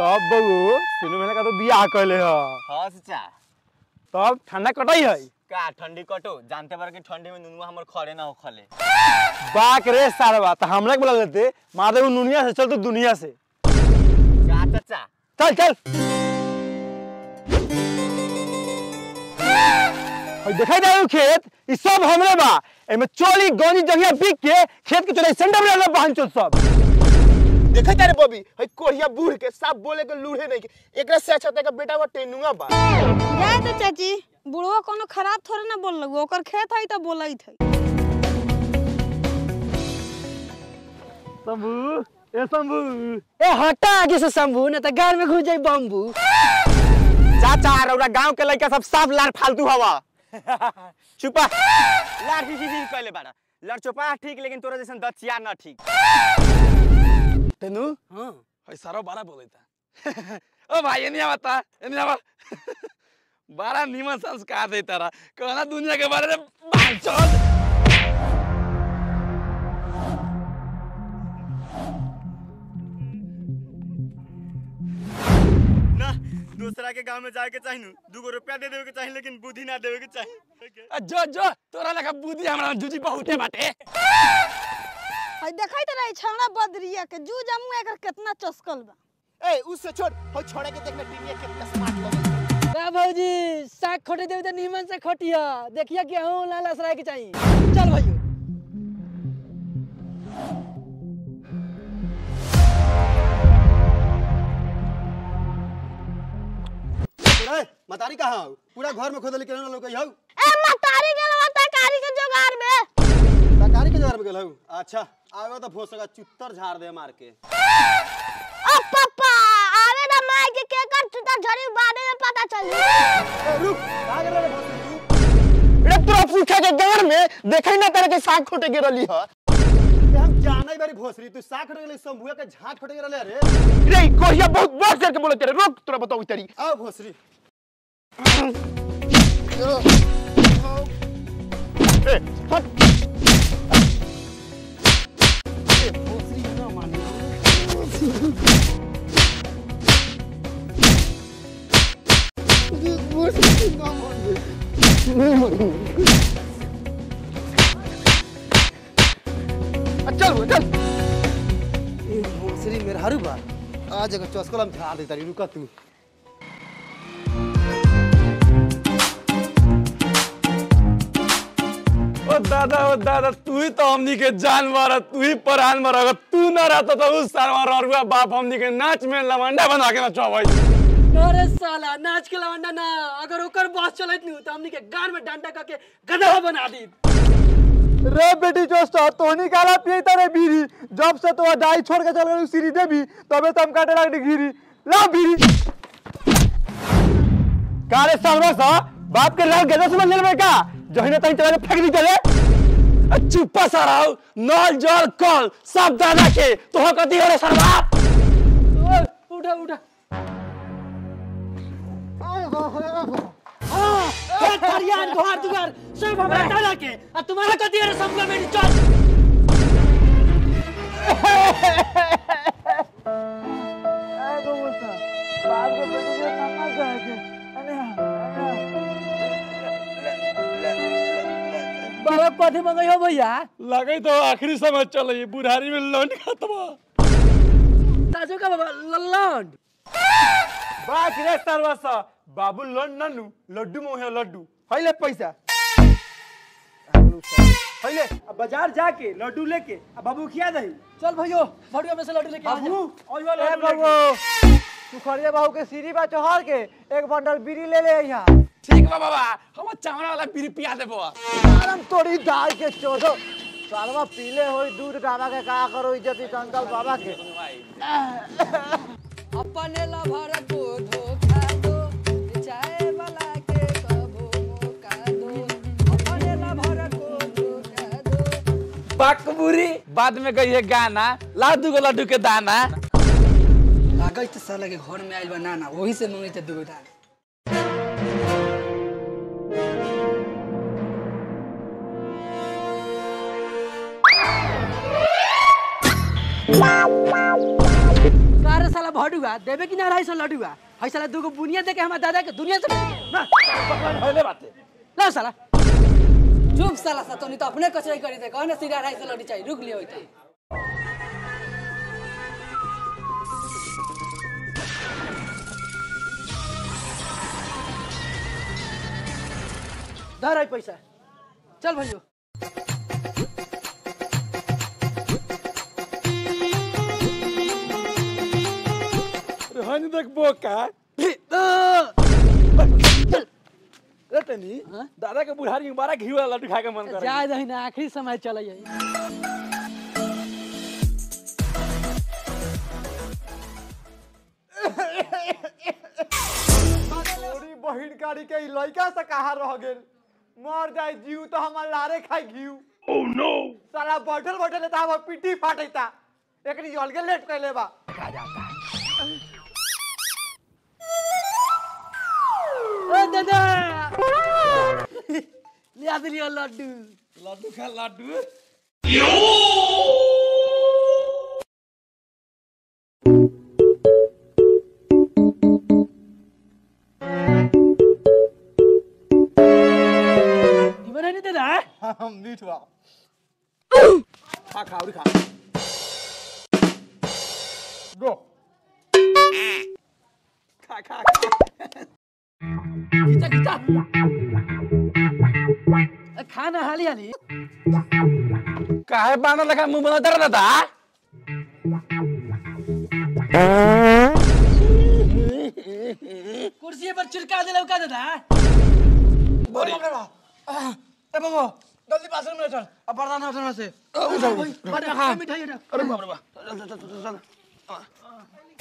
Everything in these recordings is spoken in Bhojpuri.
तब बहू तीनों महीना का तो बियाह कैले ह हाँ चाचा तब ठंडा कटाई है का ठंडी कटो जानते बार कि ठंडी में नुनुआ हमर खड़े ना हो खले बाक रे सारवा तो हमला के बोला लेते महादेव दुनिया से चल तो दुनिया से का चाचा चल चल और दिखाई दे रहा खेत ई सब हमरे बा एमे चोली गौनी जगह बिक के खेत के चोरी सेंटर में रहल बहन चोद सब देखे तारे बबी हई कोढ़िया बूढ़ के सब बोले के लूढ़े नहीं के एकरा से अच्छा तेका बेटा वो टेनुआ बा जाए तो चाची बुढ़वा कोनो खराब थोड़े ना बोल लगो ओकर खेत है तो बोलत है शंभू ए शंभू ए हटा आगे से शंभू न त गार में घुस जाई बम्बू चाचा रौरा गांव के लड़का सब साफ लार फालतू हवा चुपा लार ठीक ठीक कहले बाड़ा लड़ चुपा ठीक लेकिन तोरा जैसन दचिया ना ठीक तेनू हां हई सारो बारा बोलैता ओ भाई एनी आवता एनी आवा बारा निमन संस्कार दे तारा कहना दुनिया के बारे में बांचल ना दूसरा के गांव में जाए के चाहिए दू गो रुपया दे देवे के चाहिए लेकिन बुद्धि ना देवे के चाहिए आ, जो जो तोरा लगा बुद्धि हमरा जुजी बहुते बाटे हई देखै त रही छौड़ा बदरिया के जू जमू एकर कितना चस्कल बा ए उससे छोड़ हई छोड़े के देखना टीनिया कितना स्मार्ट लगे ए भौजी साग खोटे देवे त नीमन से खोटिया देखिया गेहूं लाल असराय के चाहिए चल भैया मतारी कहाँ हो पूरा घर में खोदल के ना लोग हौ ए मतारी गेलवा तरकारी के जोगार में सरकारी के जगह में गेल हौ अच्छा आवे तो भोसगा चुत्तर झाड़ दे मार के ओ पप्पा आवे ना माय के केकर चुता झड़ी बादे में पता चली ए, रुक कहाँ गेल रे भोसड़ी रे तोरा पूछा के गार में देखै ना तेरे के साग खोटे गिरली ह तू हम जानै बारी भोसड़ी तू साख खड़े गेले शंभुआ के झाट खड़े गेले रे रे कोहिया बहुत बड़ से के बोले तेरे रुक तोरा बताऊ तेरी आओ भोसड़ी ए हट चल वो, चल ए भोसड़ी मेरे हरू बा आज अगर चस्कल हम झाड़ दे तारी रुका तू ओ दादा ओ दादा तू ही तो हमनी के जान मारा तू ही परान मारा अगर तू ना रहता तो उस सारा ररुआ बाप हमनी के नाच में लवंडा बना के नचवा भाई अरे साला नाच के लवंडा ना अगर ओकर बॉस चलत नहीं त हमनी के गार में डंडा करके गधा बना दी रे बेटी जोस्टा तोहनी काला पिए तारे बीरी जब से तो डाई छोड़ के चल गई सीरी देवी तबे तम काटे लग घिरी ला बीरी काले सालवा सा बाप के लाल गदा समझ ले का जहिने तही चला के फेंक दी चले आ, चुप्पा सारा हो नल जल कल सब दादा के तो कथी हो रे सरवा ओए, उठा उठा हाँ, ए, खरियान घर दुआर सब हमरा दादा के आ तुम्हारा कथी है रे सबका मेरी चल बाबा कथी मंगई हो भैया लगे तो आखिरी समय चल ये बुढ़ारी में लौंड खत्म ताजो का बाबा लल्लौंड बाक रे सालवा सा बाबू लन ननु लड्डू मोहे लड्डू हइले पैसा हइले अब बाजार जाके लड्डू लेके अब बाबू खिया दही चल भैयो भड़िया में से लड्डू लेके आ जा। बाबू और वाला लड्डू लेके तू खड़िया बाबू के सीढ़ी बा चढ़ के एक बंडल बीड़ी ले ले यहाँ ठीक बा बाबा हम चावना वाला बीड़ी पिया देबो आराम तोड़ी दाल के चोदो सालवा पीले होई दूध डाबा के का करो इज्जत चंदल बाबा के अपने लभर को धोखा दो चाय वाला के कबो मौका दो अपने लभर को धोखा दो बकबुरी बाद में गई है गाना लाडू को लड्डू के दाना लागल तो साला के घर में आइल बा नाना वही से मंगई थे दुगो दाना का रे साला भडुआ देबे कि ना अढ़ाई सौ लडुआ है साला दूगो बुनिया दे के हमार दादा के दुनिया से ना होले बाते ला साला चुप साला सा तोनी तो अपने कचरे करी दे कहने सीधा अढ़ाई सौ लड्डू चाहिए रुक लियो इधर धर है पैसा चल भैया रहनी देख बोका रे तनी दादा के बुढ़ारी में बड़ा घी वाला लड्डू खाए के मन कर जा दही ना आखिरी समय चले जाई तोरी बहिन कारी के ई लइका से कहा रह गेल मर जाए जीव तो हमार लारे खाई घीव ओह नो साला बैठल बैठल त हमर पिट्टी फाटैता एकरी अलगे लेट कैले बा ओ दादा लिया दिलियो लड्डू लड्डू खा लड्डू जीवन है नहीं दादा हम मीठ बा खा खा और खा गो खा खा खा खींचा खींचा अ, खाना हाली हाली काहे बांधल लगा मुंह बना दर दादा कुर्सी पर चिरका दिला का दादा ए बाबू जल्दी बाथरूम में चल अब बर्दाना उठना से बड़ा खा मिठाई उठा अरे बाप रे बाप चल चल चल चल चल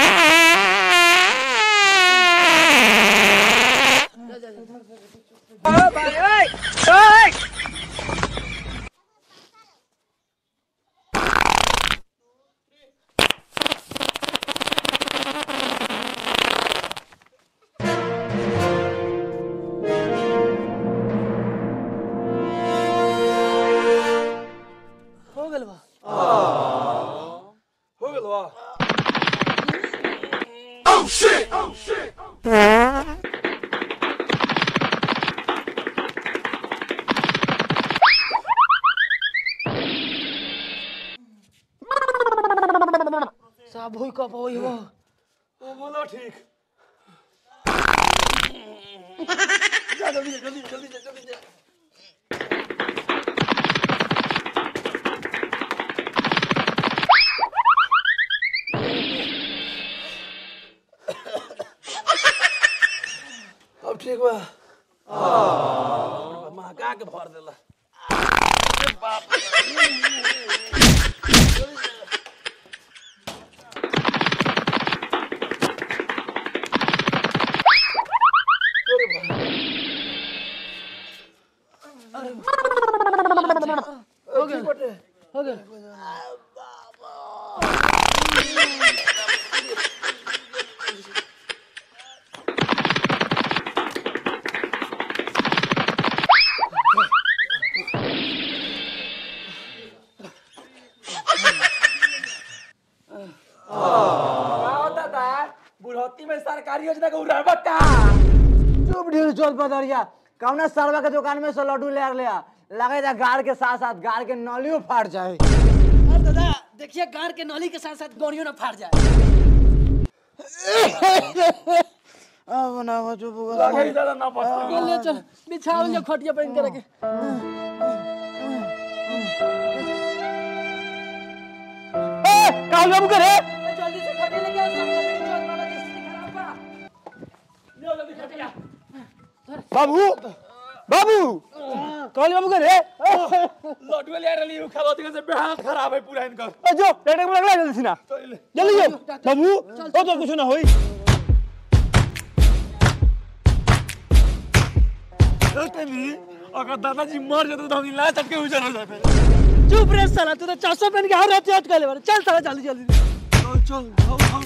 हो गेल बा हो गेल बा सब होई कब होई हो ओ बोलो ठीक अब ठीक बा महका के भर देला हो गेल हो गेल का दादा बुढ़ौती में सरकारी योजना का उड़ावा का चुप ढील चल पदरिया कौना सरवा के दुकान में से लड्डू ले ले आ लगे जा गाड़ के साथ साथ गाड़ के नलियो फाट जाए और दादा देखिए गाड़ के नली के साथ साथ गोड़ियों ना फाट जाए अब ना वो चुप हो लगे दादा ना पस चल ले चल बिछाओ जो खटिया पर इनके रखे काल बाबू करे जल्दी से खटिया लेके आओ सामने मेरी चोट वाला की स्थिति खराब बा ले जल्दी खटिया बाबू बाबू काल बाबू करे लड्डू ले रही हूं खावा से बेहाल खराब है पूरा इनका ए जो टेटे में लगला जल्दी सीना जल्दी जो बाबू ओ तो कुछ ना होई अगर दादाजी मर जाते तो हम ला चटके उजर हो जाते चुप रे साला तू तो चासो पहन के हर रात याद कर ले बारे चल साला जल्दी जल्दी चल चल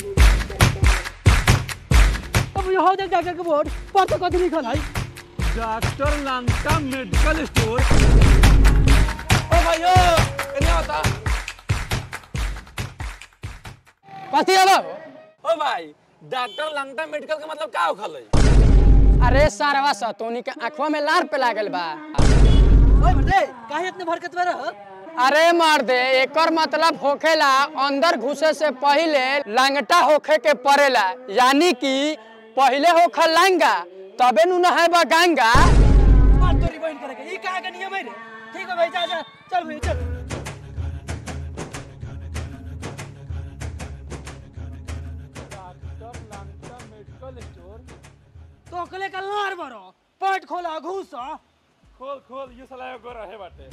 अब ये हो जाए डॉक्टर के बोर्ड पर तो कथी लिखल है डॉक्टर लंका मेडिकल स्टोर ओ भाइयो इन्हें बता पासी आला ओ भाई डॉक्टर लंगटा मेडिकल का मतलब का होखल अरे सारवा सतोनी के आंखवा में लार पे लागल बा ओए बटे काहे इतने भरकत में रह अरे मार दे एकर मतलब होखेला अंदर घुसे से पहिले लंगटा होखे के पड़ेला यानी कि पहिले होखा लंगा तबे नु नहाय बा गंगा मार तोरी बहन करे के ई काहे के नियम है रे ठीक है भाई जा जा चल भाई चल तो अकले का लार बरो पेट खोला घुसा खोल खोल ये साला एगो रहे बाटे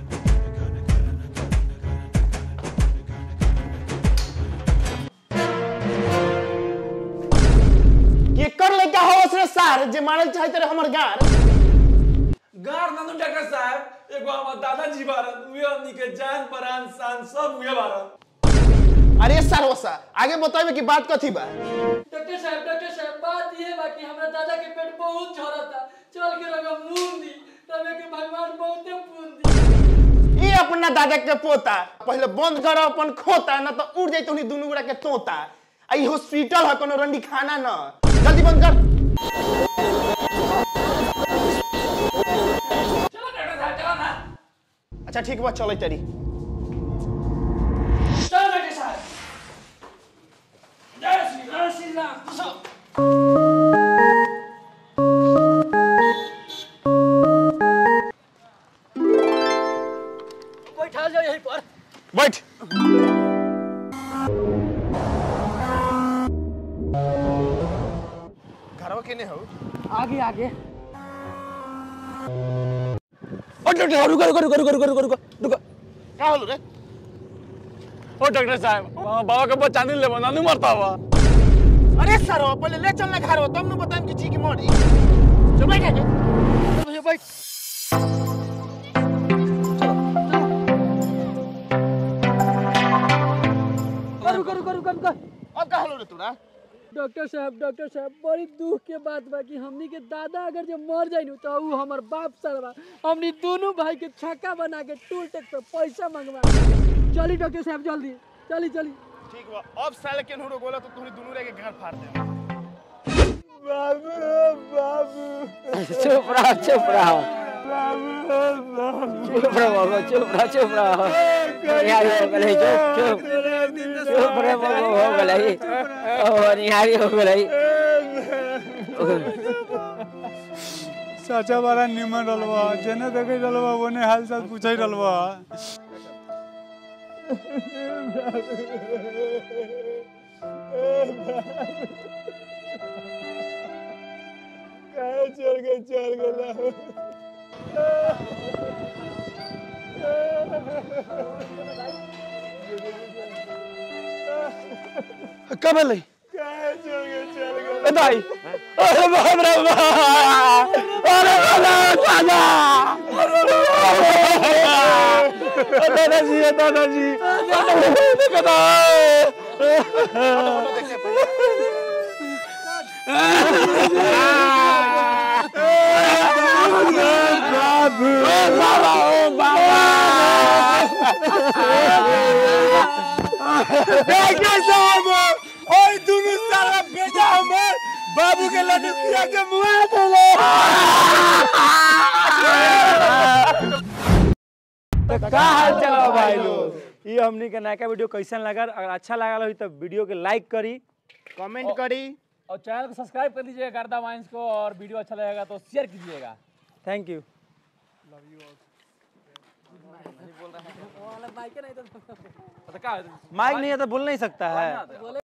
केकर लइका हो उसने सार जे मारल चाहते रहे हमर गार गार नंदू डॉक्टर साहब एगो हमर दादाजी बारन उहे हमनी के जान परान शान सब उहे बारन अरे सर वसा आगे बतावे की बात कथी बा डॉक्टर साहब डॉक्टर साहब बात ये बा कि हमरा दादा के पेट बहुत झरता चल के रगा मुंह दी तबे के भगवान बहुते पुन दी ये अपना दादा के पोता पहले बंद करो अपन खोता ना तो उड़ जाई तोनी दुनू गोड़ा के तोता आ ई हॉस्पिटल है कोनो रंडी खाना न जल्दी बंद कर चलो डॉक्टर साहब चलो ना अच्छा ठीक बा चलै तरी चलो डॉक्टर साहब जय श्री राम श्री राम चलो बैठा जाओ यहीं पर बैठ घरवा केने हो आगे आगे ओ डॉक्टर रुको रुको रुको रुको रुको रुको रुको का होलो रे ओ डॉक्टर साहब वहाँ बाबा के बच्चा नहीं लेबो नानू मरता हुआ अरे सर पहले ले चल ना घरवा तब न बताएम कि जी की मरी चल बैठ आगे चल भैया बैठ चलो रुको रुको रुको रुको अब का होलो रे तोरा डॉक्टर साहब डॉक्टर साहब बड़ी दुख के बात बा कि हमनी के दादा अगर जब मर जाई नु तो ऊ हमर बाप सरवा हमनी दोनों भाई के छक्का बना के टूल टैक्स पे पैसा मंगवा चली डॉक्टर साहब जल्दी चली चली ठीक बा अब साले केन हो गोला तो तोनी दुनू रे के घर फाड़ दे चुप रहो चुप रहो चुप रहो बाबा चुप रहो चुप रहो निहारी हो गई चुप चुप चुप रहो बाबा हो गई ओ निहारी हो गई चाचा बड़ा निमन रलवा जेने देखे रलवा ओने हाल चाल पूछे रलवा चल गए चल गए कब ले चल गए चल गए ए दाई अरे बाप रे बाप अरे दादा दादा दादाजी दादाजी दादा बाबा ओ बाबा देखिए साहब ओए दोनों सारा बेटा हमर बाबू के लड्डू खिया के मुआ देले का हाल चाल बा भाई लोग ये हमनी के नया वीडियो कैसन लगा अगर अच्छा लगा हो तो वीडियो के लाइक करी कमेंट करी और चैनल को सब्सक्राइब कर दीजिएगा गर्दा वाइंस को और वीडियो अच्छा लगेगा तो शेयर कीजिएगा थैंक यू माइक नहीं तो माइक नहीं है तो बोल नहीं सकता है